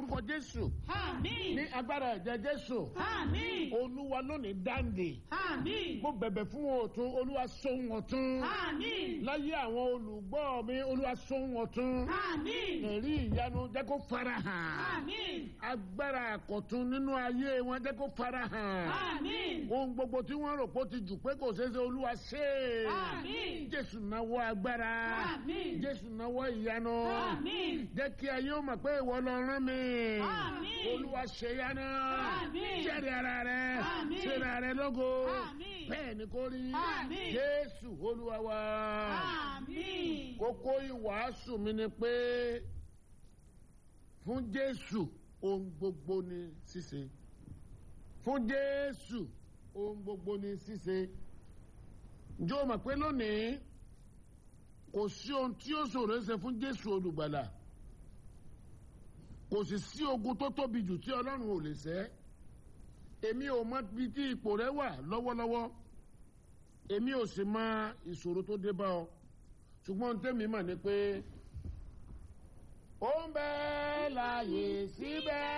lórúkọ jésù Àmín. ní agbára ẹ̀jẹ̀ jésù Àmín. olúwa lónìí dáǹdè Àmín. mo bẹ̀bẹ̀ fún ọ̀tún olúwa sóhun ọ̀tún Àmín. láyé àwọn olùgbọ́ mi olúwa sóhun ọ̀tún Àmín. ẹ̀rí ìyanu jẹ́ kó farahàn Àmín. agbára àkọ̀tún nínú ayé wọn jẹ́ kó farahàn Àmín. ohun gbogbo tí wọ́n rò pé ó ti jù pé kò ṣeé ṣe olúwa ṣe é Àmín. jésù náwó agbára Àmín. jésù náwó ìyanu Àmín. jẹ́ kí ayé ó mọ̀ pé ìwọ lọ rán mi Àmín. olúwa ṣe yánnà Àmín. jẹ́rìí ara rẹ Àmín. ṣe ara rẹ lógo Àmín. bẹ́ẹ̀ ni kò rí Àmín. jésù olúwa wa Àmín. kókó ìwàásù mi ni pé fún jésù ohun gbogbo ni ṣíṣe fún jésù ohun gbogbo ni ṣíṣe ǹjẹ́ o mọ̀ pé lónìí kò sí ohun tí ó ṣòro ṣe fún jésù olùgbàlà kò sì sí ogun tó tóbi jù tí ọlọ́run ò lè ṣẹ́ èmi ò mọ bí tí ipò rẹ wà lọ́wọ́lọ́wọ́ èmi ò sì mọ ìṣòro tó dé bá ọ ṣùgbọ́n tẹ́mi mọ̀ ni pé ó ń bẹ láàyè síbẹ̀